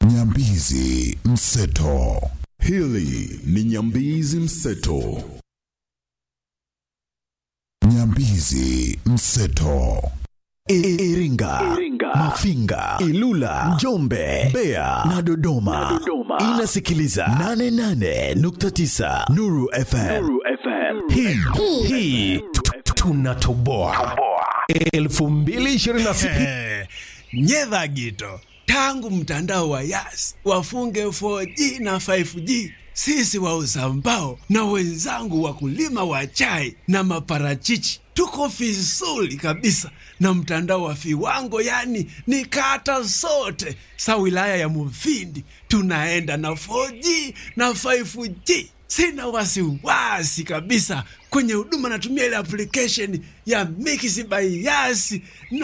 Nyambizi Mseto. Hili ni Nyambizi Mseto. Nyambizi Mseto. Iringa, Mafinga, Ilula, Njombe, Mbeya na Dodoma. Inasikiliza 88.9 Nuru FM. Hii hii tu- tu- tunatoboa 2026 nyedha gito tangu mtandao wa yas wafunge 4G na 5G sisi wauza mbao na wenzangu wakulima wa chai na maparachichi tuko vizuri kabisa na mtandao wa viwango yani ni kata zote sa wilaya ya Mufindi tunaenda na 4G na 5G sina wasiwasi kabisa kwenye huduma natumia ile application ya Mix by Yas